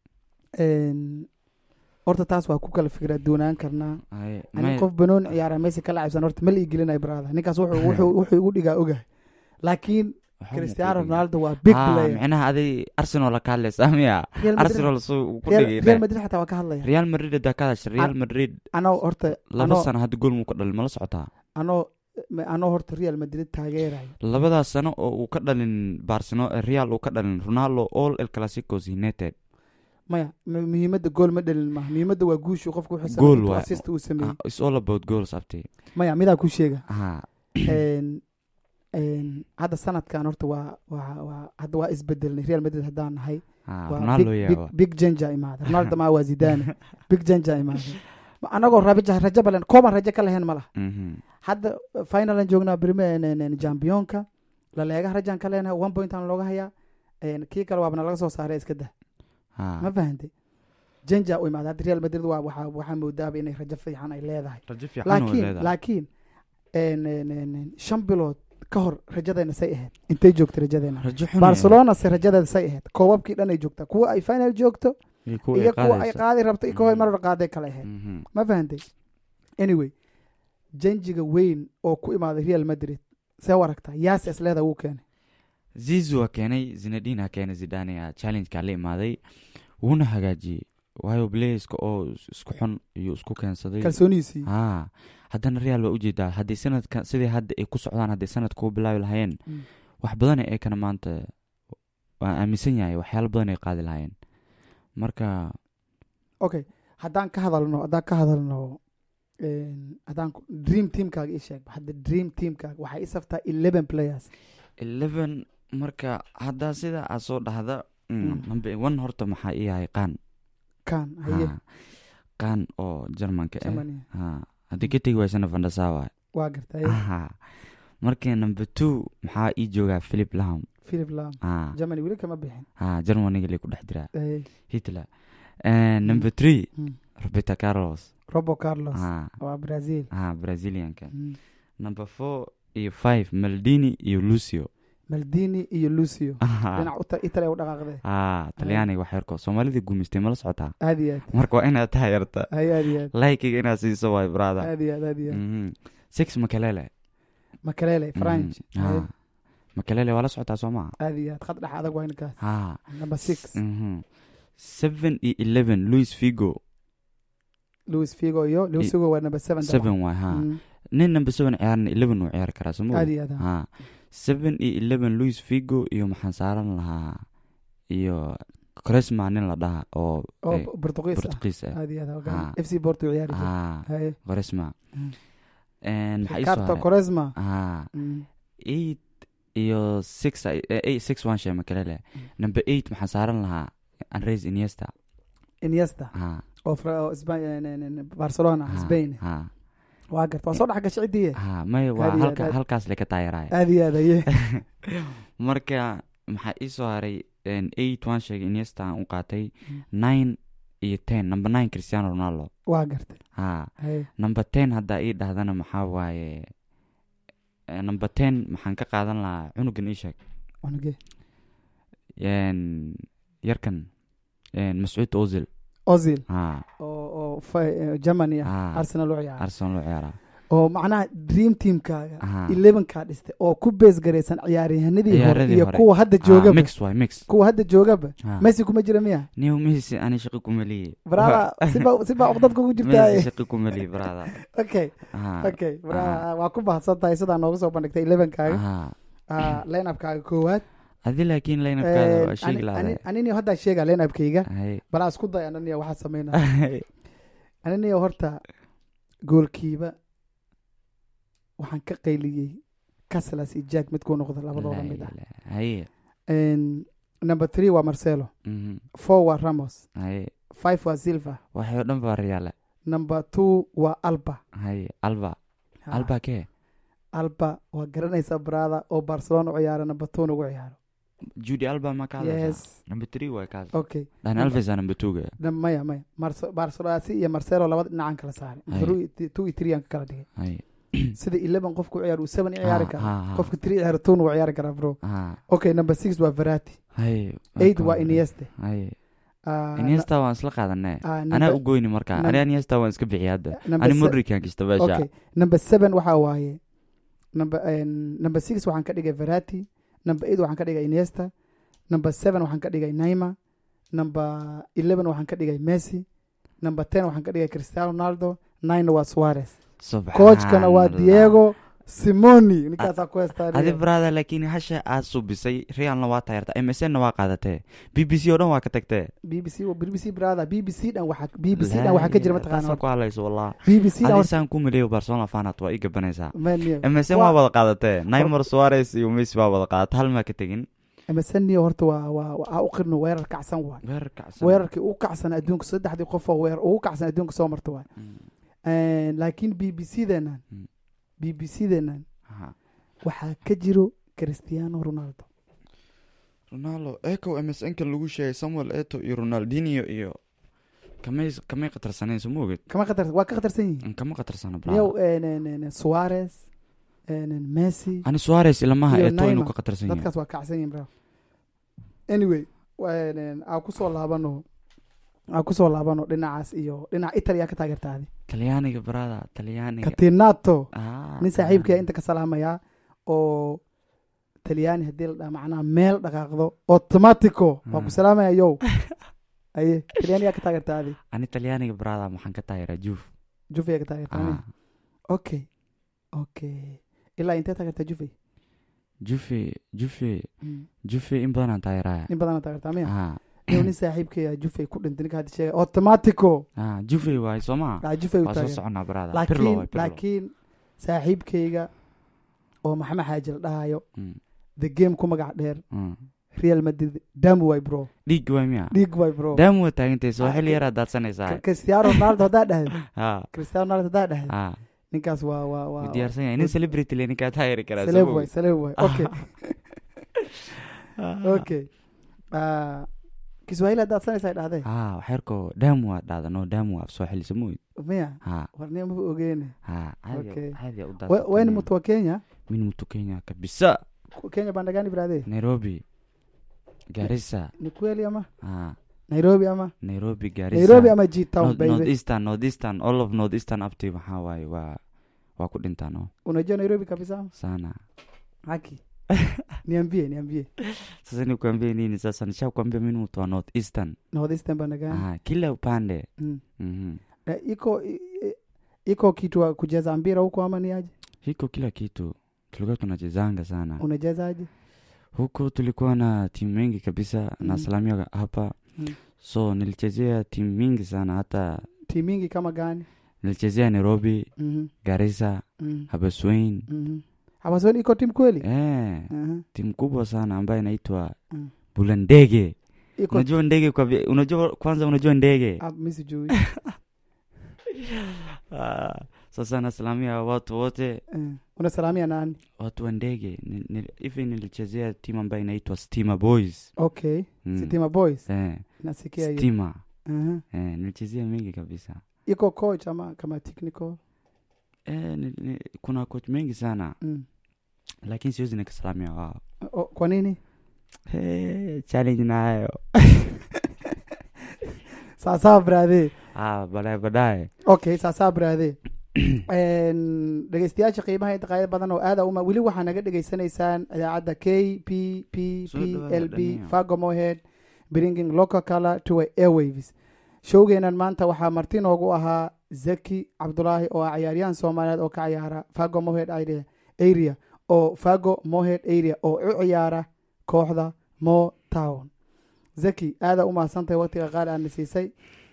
een, horta taas waa ku kala fikra doonaan karnaa haye, ani may- qof banoon ciyaara messi ka lacabsan horta ma la igelinay brada ninkaas wuxuu wuxuu wuxuu igu dhigaa ogahay laakiin waxba ma cristiano ku dhigin. ronaldo waa big Haa, player micnaha aday arsenal ka hadlaysaa miya Real Madrid- arsenal suu ku Real- dhigay real dheh. madrid xataa waa ka hadlaya real madrid hadaa ka hadasha real madrid anoo horta laba anoo sano hadda gool muu ka dhalin mala socotaa anoo anoo horta real madrid taageerayo labadaas sano oo uu ka dhalin barcelona real uu ka dhalin ronaldo all el clasicos united maya mu- muhiimadda gool ma dhalin maaha muhiimadda waa guushu qofku wuxuu Goal sameeyey intuu waay. assist uu sameeyey Ah, it's all about goals abti maya midaa ku sheega haa Een- een, hadda sanadkan horta waa waa waa hadda waa isbedelnay real madrid haddaan nahay haa waa ronaldo big, yaa big, big janja imaada ronaldo maa waa zidane big janja imaada Ma- anagoo raja rajo balen kooban rajo ka lahayn ma laha Mhm. hadda finalan joognaa brime championka laleega rajaan ka leenahay one point aan looga hayaa Een, kii kale waabana laga soo saaray iska dah haa ma fahantay janja u imaada hadda real madrid waa waxaa waxaa moodaaba inay rajo fiican ay leedahay rajo fiican oo laakiin leedahay laakiin een, een, een, een, shan bilood ka hor rajadeena say ahayd intay joogtay rajadeena rajo xun barcelona se rajadeeda say ahayd koobabkii dhan ay joogtaa kuwa ay final joogto iyo kuwa ay iyo kuwa ay qaadaysa. qaadi rabto iyo kuwa ay Mhm. marar qaaday kale ahayd Mhm. ma fahantay anyway janjiga weyn oo ku imaaday real madrid see u aragtaa yaas isleeda wuu keenay zizu waa keenay zinadin ha keenay zidane a challenge-ka la imaaday wuuna hagaajiyey waayo playerska oo is- isku xun iyo isku keensaday kalsoonihiisii haa haddana real waa ujeedaa haddii sanadka sidii hadda ay ku socdaan haddii sanadka u bilaabi lahayeen Mm. wax badan ay kana maanta waan aaminsan yahay waxyaalo badan ay qaadi lahayeen marka okay haddaan ka hadalno haddaan ka hadalno een, haddaan ku- dream teamkaaga ii sheeg hadda dream teamkaaga waxaa ii saftaa eleven players eleven marka haddaa sidaa aad soo dhahda mm, Mm. number one horta maxaa ii yahay qaan kan haye Haa, qaan oo jarmanka ah Germany. haa haddii ka tegi waysana vandasa waay waa gartay Aha. marka number two maxaa ii joogaa philip lam philip lam haa germany weli kama bixin haa germaniga lay ku dhex jiraa Haye. hitler Eh, number three Mm. roberto carlos robo carlos haa waa brazil haa brazilianka Mm. number four iyo five maldini iyo lucio maldini iyo lucio Aha. dhinac uta italy u dhaqaaqdee haa talyaaniga wax yarko soomaalida guumaystay mala socotaa aad iyo aad marka waa inaad taayarta haye aad iyo aad laikiga inaad siiso waay brother aad iyo aad aad iyo aad Mhm. six makalele makalele french Mhm. haye Haa. makalele waa la socotaa soo maa aad iyo aad khad dhex adag waa ninkaas haa number six Mhm. seven iyo eleven louis figo louis figo iyo louis figo waa number seven dabcan. seven waay haa Mm. nin number seven ciyaarna eleven wuu ciyaari karaa soo ma aad ogi? iyo aad ha. haa seven iyo eleven louis figo iyo maxaan saaran lahaa iyo cresma nin la dhaha oo oo eh, portugiis ah portugiis ah aad iyo aad ha, ogaan. Haa. f c porto ciyaari jira haa haye cresma Mm. maxaa ii soo carta haray coresma haa Mm. eight iyo six ay- eh, eight six one shee makalele number eight maxaan saaran lahaa andres iniesta iniesta haa oo Fra- oo Spa- en- en- en- barcelona haa, spain haa waa garta waa soo dhex gashay ciddii haa may waa Aad iyo halka aad. halkaas le ka taayaraaya aad iyo aad aye marka maxaa ii soo haray en, eight waan sheegay iniesta aan u qaatay Mm. nine iyo ten number nine cristiano ronaldo waa gartay haa haye number ten haddaa ii dhahdana maxaa waaye eh, number ten maxaan ka qaadan lahaa cunugan ii sheeg wanuge En, yarkan en, mascuud ozil ozil haa oo oo fa- eh, germany ah haa arsenal u ciyaara arsenal loo ciyaaraa oo macnaha dream teamkaaga Aha. elevenkaa dhistay oo ku bees garaysan ciyaaryahanadii hore Ciyaaradii iyo hore. kuwa hadda Ah, joogaba mix waay mix kuwa hadda joogaba Ah. messi kuma jira miya niw messi ani shaqo kumaliye brada siba siba uqdad kugu jirtaa messi shaqo kumaliye brada okay Ah, okay brada waa ku bahadsan tahay sidaa nooga soo bandhigtay elevenkaaga ah. Ah, line-upkaaga koowaad adi laakiin laynafkaada waa Ani- sheegi ani- lahaday aniniyo haddaa sheega line-upkayga Hay. balaa isku day ananiyo waxaa sameynaa aniniyo horta goolkiiba waxaan ka qayliyey caslas iyo jack midkuu noqda labadooda mid ah haye And number three waa marcelo Mhm. four waa ramos haye five waa silva waxay oo dhan baa riyaale number two waa alba haye alba Ha, alba kee alba waa garanaysa brada oo barcelona u ciyaara number two ugu ciyaaro judy alba ma ka hadlaysaa yes number three waa kaas okay dan alves aa number two ga Nam- maya maya Marce- barcelonasi iyo marcelo labada dhinacaan kala saaray Haye. Three- two iyo three aan ka kala dhigay haye sida eleven qofku ciyaar uu seven i ciyaari Ah, kara ah, ah. qofka three ciyaar two uu ciyaari karaa bro Ah, okay number six waa verati haye eight marka waa hore. inieste haye Ah, iniesta waan isla qaadanay ah, anaa number- u goyni marka num- ani iniesta waan iska bixiya hadda number ani se- modrican kista beesha okay number seven waxaa waaye number en, number six waxaan ka dhigay verati number eight waxaan ka dhigay iniesta number seven waxaan ka dhigay naima number eleven waxaan ka dhigay messi number ten waxaan ka dhigay cristiano ronaldo nine waa suarez coachkana waa Subhanallah. diego simoni ninkaasaa ku adi heestaa brada laakiin hasha aad subisay realna waa tayarta msnna waa qaadatee b b c oo dhan waa ka tagtee b b c b b c brother b b c dhan waxaa b b c dhan waxaa ka jira mataqaana mataqaana ku hadlayso wallah b b c dhan adi saan ku maleeyo barcelona fanat waa ii gabanaysaa mania msn waa wada qaadatee neymar suarez iyo messi waa wada qaadata hal maa ka tegin msnio horta waa waa waa u qirno weerar kacsan waay weerar kacsan weerarkii ugu kacsan adduunka saddexdii qofoo weer ugu kacsan adduunka soo marta waay Mm, laakiin b b c deenan Mm. b b c deenan aha. waxaa ka jiro cristiano ronaldo ronaldo eco msn kan lagu sheegay samuel eto iyo ronaldinio iyo kamay kamay qatarsaneen soo ma oged kama khatar waa ka khatarsan yihiin kama qatarsana niyow brada suarez en, messi ani suarez ilamaha Iyo eto inuu Neymar. ka qatarsan yahay dadkaas waa kacsan yihiin bro anyway aan kusoo laabano aan kusoo laabano dhinacaas iyo dhinaca italia ka taageertaadi talyaaniga brada talyaaniga katinato Ah, nin saaxiibkaya inta ka salaamayaa oo talyaani haddii la dhaha macnaha meel dhaqaaqdo automatico waa ku Hmm. salaamaya yow aye talyaani yaa ka taageertaadi ani talyaaniga brada maxaan ka taageeraa juuf juve yaa ka taageertaadi Ah, okay okay ilaa intee taageertaa juve jufe jufe Mm. jufe in badanaan taageeraya in badanaa taageertaa miya Ah, inuu nin saaxiibkaya juve ku dhintay ninka hadda sheegay automatico ah, jufe waay soo maa aa juve u waa soo taageer soconaa brada pirlo laakiin waay pirlo laakiin saaxiibkayga oo maxamed xaaji la dhahayo Mm, the game ku magac dheer mm. real madrid damu way bro dhiig waay miya dhiig way bro daamu waa taagantay soo Ah, xilli ki- yaraa daadsanaysaa cristiano ronaldo haddaa dhahdo ha cristiano ronaldo haddaa dhahdo ha ninkaas waa waa waa wuu diyaarsan yahay nin celebrity le ninkaa taageeri karaa celeb soo way celeb way okay okay Ah, kiswahili haddaad sanaysaa dhahday ha waxyarko daamu waa dhaadano daamu waa soo xilli samuid miya ha warniya maba ogeene ha Okay. caadi u We- weni mtu wa kenya min mtu kenya kabisa Ku- kenya bandagani brade nairobi garissa ni kweli ama ha nairobi ama nairobi garissa nairobi ama g town north, north baby eastern north eastern all of north eastern upti maxaa waaye waa waa ku dhintaan oo unajua nairobi kabisa ama sana haki niambie niambie sasa nikuambie nini sasa nishakwambia mimi mtu wa north eastern northeastern bandagani ah, kila upande mm. mm Na iko i- i- iko kitu wa kucheza mpira huko ama ni aje hiko kila kitu tulikuwa tunachezanga sana unachezaje huko tulikuwa na timu mingi kabisa Mm. na salamia hapa Mm. so nilichezea timu mingi sana hata timu mingi kama gani nilichezea nairobi mm garissa mm habaswain mm hawasoni iko timu kweli eh, uh timu kubwa sana ambayo inaitwa Mm. bulandege iko unajua ndege kwa vi- unajua kwanza unajua ndege Ah, mi sijui ah, sasa nasalamia watu wote Eh, unasalamia nani watu wa ndege Ni- ni- hivi nilichezea timu ambayo inaitwa stima boys okay Mm. sitima boys eh, nasikia hiyo stima uh eh, nilichezea mingi kabisa iko coach ama kama technical eh, ni, ni, kuna coach mengi sana mm. lakini siwezi nikasalamia wao o, kwa nini hey, challenge nayo sawasawa brathe ah, baadaye baadaye okay sawasawa brathe Een, dhegeystayaasha qiimaha inta qaayad badan oo aada uma weli waxaa naga dhegeysanaysaan idaacadda k p p Soo p dhawaada l b dhalinyaro. fago mohead bringing local color to airwaves showgeenan maanta waxaa marti noogu ahaa zaki cabdulaahi oo ah ciyaaryahan soomaaliyeed oo ka ciyaara fago mohead area- area oo fago mohead area oo u ciyaara kooxda mo town zaki aada u mahadsantahay waqtiga qaali aadna siisay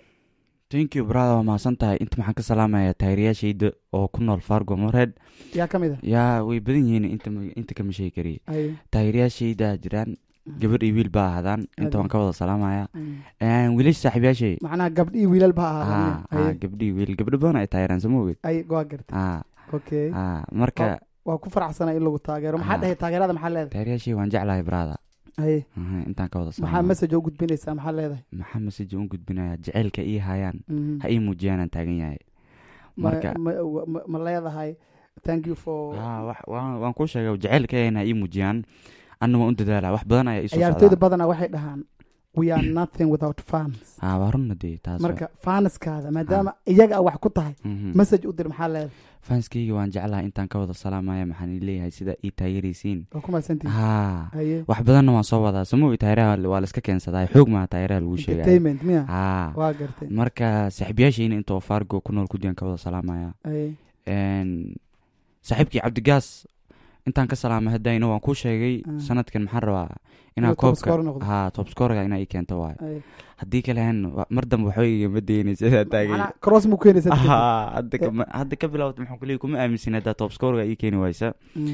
thank you brother waa mahadsan tahay inta maxaan ka salaamayaa taageerayaashayda oo ku nool fargo moreed yaa ka mid yaa way badan yihiin inta ma- inta kama sheegi kariye ah Ay, taageerayaashayda jiraan gabadh iyo wiil baa ahaadaan inta waan ka wada salaamaya mm. wiilasha saaxiibayaashay macnaha gabdhii wiilal ba ah ahaadaan ah gabdhii wiil gabdho badan ay taageeraan sama ogeed ay waa gartay ah okay ah marka waa ku faraxsana in lagu taageero maxaa Ah. dhahay taageerada maxaa leedahay taageerayaashay waan jeclahay brother ay Aha, intaan ka wada maxaa salaamaya message oo gudbinaysaa maxaa leedahay maxaa message u gudbinaya jaceylka ii hayaan Mhm. ha ii muujiyaan aan taagan yahay ma, marka ma, ma, ma leedahay thank you for ah wax- waan waan kuu sheegay jaceylka ayna ii muujiyaan anna waan u dadaala wax badan ayaa isoo ciyaartooyda socdaa badanaa waxay dhahaan we are nothing without fans ah waa runna dee taas marka fanskaada maadaama iyaga a wax ku tahay Mhm. message u dir maxaa leedahay fanskayga waan jeclahay intaan ka wada salaamaya maxaan ii leeyahay sida ii taageeraysiin waa ku mahadsantihi ha haye wax badanna waan soo wadaa samowi taayiraha waa la iska keensadaa xoog maha taayiraha lagu sheegaya entertainment miya ha waa gartay marka saaxiibayaashayna inta oo fargo ku nool kudiyaan ka wada salaamaya haye Een, saaxiibkii cabdigaas intaan ka salaamay haddayna waan kuu sheegay Ah. sanadkan maxaan rabaa Inuu inaa top koobka scorer noqdo. ha top scorega inaa ii keento waayo haye haddii kalehan mar dambe waxba igama daynaysa sidaa taagay macnaha cross mu keenaysa Ah, hadda kama- hadda ka bilowda maxaan kuleeyahay kuma aaminsin haddaa top scorega ii keeni waysa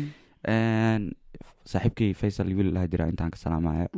Een, saaxiibkii faysal wiil laha jira intaan ka salaamaya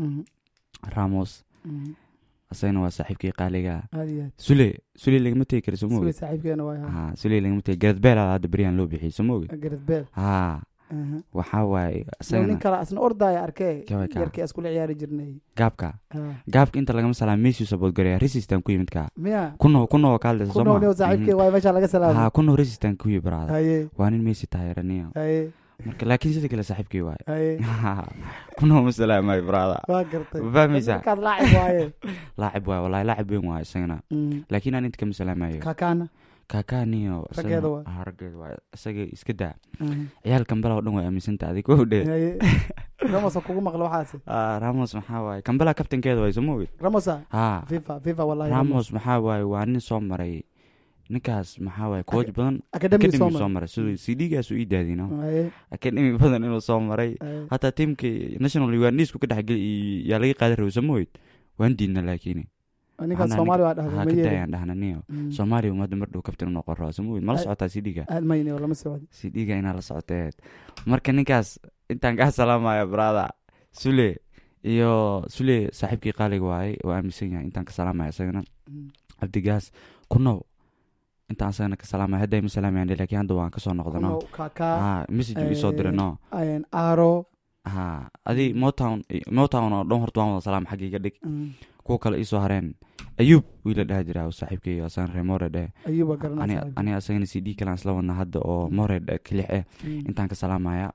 ramos asagana waa saaxiibkii qaaliga aad iyo aad sule sule lagama tegi kara soo suwe mogi saaxiibkeena waa ha sule lagama tegi garad beel hadda beryahan loo bixiyey soo mogi gareth bell ha Aha. waxaa waaye Yow, nin asagana kale asna ordaya arkee Kaway kaa. yarkii iskula ciyaari jirnay gaabka Ah. gaabka inta lagama salaam messi sabood gareya resistan ku yimid ka miya kuno kuno waa kaalda soo kunowniw saaxiibkee waay meesha laga salaamay ha kuno resistan ku yi baraada haye waa nin messi taayiraniya haye marka laakiin sida kale saaxiibkii waaye haye kuno ma salaamay baraada waa gartay Ma fahmaysaa? markaad laacib waaye laacib waaye wallahi laacib weyn waaye isagana Mm. laakiin aan inta kama salaamayo kaakaana kaakaaniyo Raggeeda waaye. raggeeda waaye isaga iska daa Aha. ciyaalkan bala oo dhan way aaminsanta adig kow dhe haye ramosa kugu maqlo waxaasi Ah, ramos maxaa waaye kambala kabtankeeda waaye soo moogid ramosa ha fifa fifa wallahi ramos maxaa waaye waa nin soo maray ninkaas maxaa waaye coach badan academy academy soo soo maray maray siduu cdgaas u ii daadino haye academy badan inuu soo maray haye hataa tiimkii national ugandisku ka dhexgeli yaa laga qaadi rabay soo moogid waan diidna laakiin ninkaas Waxaan soomaali waa ha dhahday ma ka yeelin daayaan dhahna niyo Mm. soomaaliya ummadda mar dhow kabtan inuu qoro soo moogid mala Ay- socotaa cdga aad mayne oo lama socdo cdga inaa la socoteed marka ninkaas intaan kaa salaamaya brada sule iyo sule saaxiibkii qaaliga waaye oo aaminsan yahay intaan ka salaamaya isagana Mm. cabdigaas kunow intaan asagana ka salaamaya hadda ima salaamayaan laakiin hadda waan kasoo noqdano Kunow, kaka ha message uu isoo eh, diray no een, aro ha adi motown motown oo dhan horta waan wada salaam xaggiiga dhig mm, kuwa kale iisoo hareen ayuub wiila dhaha jira oo saaxiibkay asagan ree more dheh ayuuba ani garanaysa ani asagana c d kalaan isla wadna hadda oo more dheh kilix eh Mm. intaan ka salaamaya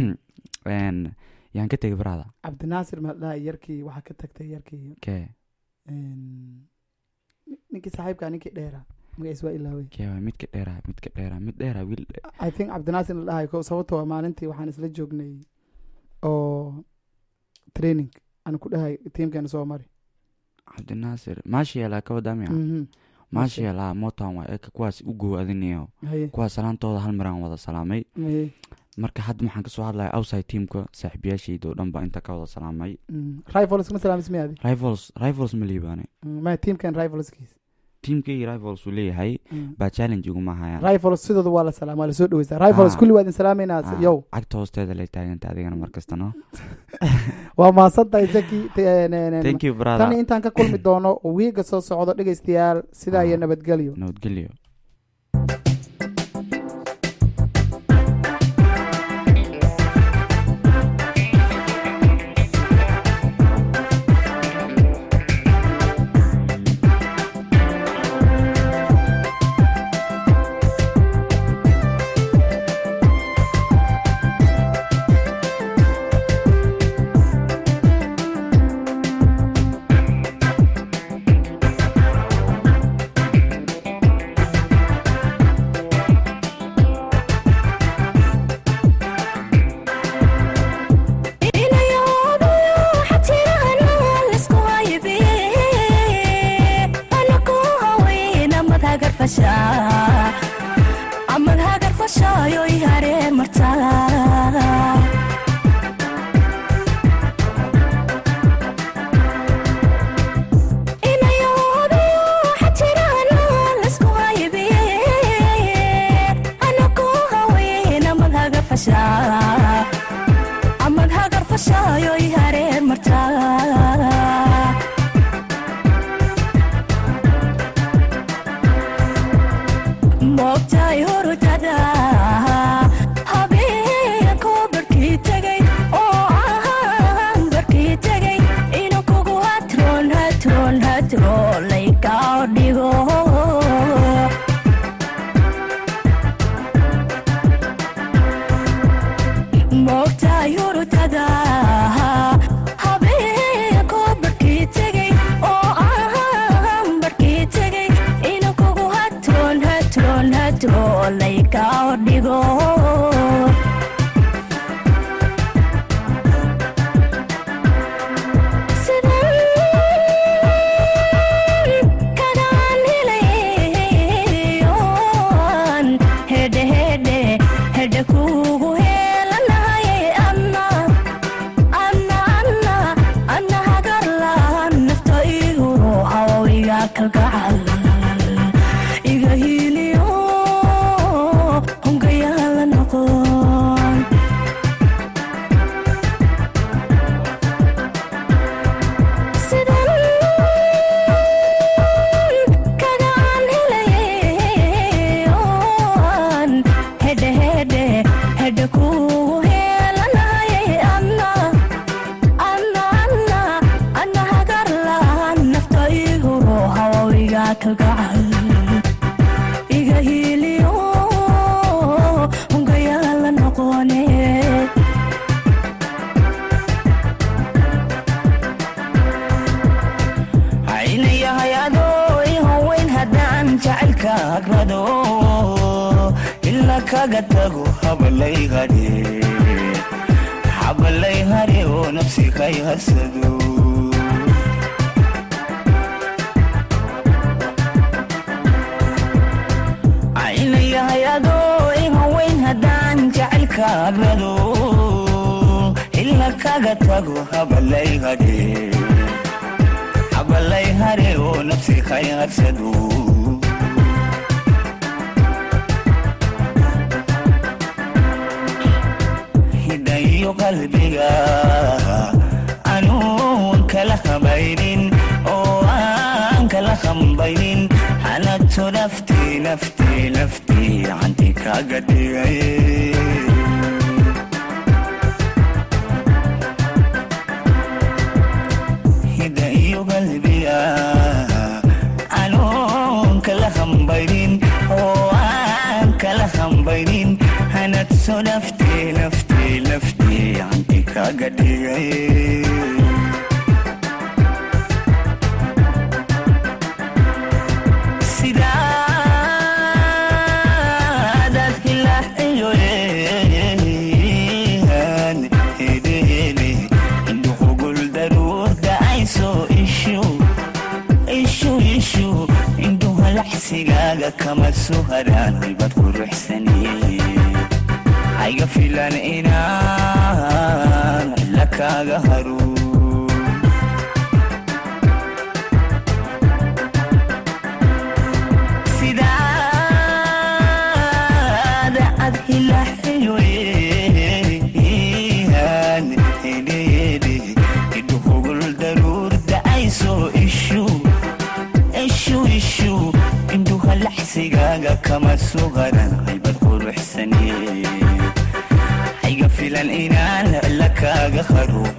Een, yaan ka tegay barada cabdinaasir mahaldhaha yarkii waxaa ka tagtay yarkii kee een, ninkii saaxiibka ninkii dheera magaciis waa ilaawey kee waay midka dheera midka dheera mid dheera wiil i think cabdinaasir la dhahay ko sababtoo ah maalintii waxaan isla joognay oo training aan ku dhahay tiimkeena soo mari cabdinaasir maashiyaala ka wadaamaya Mhm. maashiyaala motown waa eka kuwaas u gow adiniyo haye kuwaas salaantooda hal maraan wada salaamay haye marka hadda waxaan kasoo hadlaya outside teamka saaxiibayaashayda oo dhan baa inta ka wada salaamay Mm. rivals ma salaamis miyaadi rivals rivals ma liibaane Mm, maya tiimkan rivalskiis teamkayga rivals uu leeyahay Mm. baa challenge iguma hayaan rivals sidooda waa la salaam waa lasoo dhaweysta rivals Ah. kulli waa idin salaameynaa Ah, yow cagta hoosteeda lay taaganta adigana markasta no waa mahadsantahay zaki T- n- n- thank you tan brother intaan ka kulmi doono wiiga soo socdo dhegeystayaal sidaa iyo Ah. nabadgelyo nabadgelyo fashaayoy haree martaa amad hagar fashaayoy haree martaa moogtaay hurdada habeenkoo barkii tegay oo ahaan barkii tegay inuu kugu hatroon hatroon hatroon laykaa dhigo moogtaay hurdada habeenkoo barkii tegay oo ahaan barkii tegay inuu kugu hatroon hatroon hatroon laykaa dhigo kagaan helayoon hedhe hedhe hedhe kugu helanahaye anna anna anna anna hagarlaan nafta igu hawawiga kalgacal iga hiiliyo hungayaala noqon kagaan helayoon hedhe hedhe hedhe kugu helanahaye anna anna anna anna hagarlaan nafta igu hawawiga kalgacal iga hiiliyo hungayaala noqone aynayahay adoo i haweyn haddaan jacaylka agrado ila kaga tago habalay hadhe habalay hadhe oo nafsi kay hasado aynayahay adoo i haweyn haddaan jacaylka agrado ila kaga tago habalay hadhe habalay hare oo nafsi kay harsado hidhayo qalbiga anuun kala habaynin oo aan kala hambaynin hanato naftii naftii naftii canti kaga dhigay hida iyo qalbiga anoon kala hambaynin oo aan kala hambaynin hanadso naftii naftii naftii canti kaga dhigay sidaadaad hilaaxiyo eehan hedehele indhuhugul daruurda ayso ishu ishu ishu indhuha laxsigaaga kama suharaan haybad quruxsaniye hayga filan inaan la kaaga haru sidaada ad hilaxiyo eehan hedehele indhuhugul daruurda ayso ishu ishu ishu indhuha laxsigaaga kama sugaran haybad quruxsaniye hayga filan inaan la kaaga haro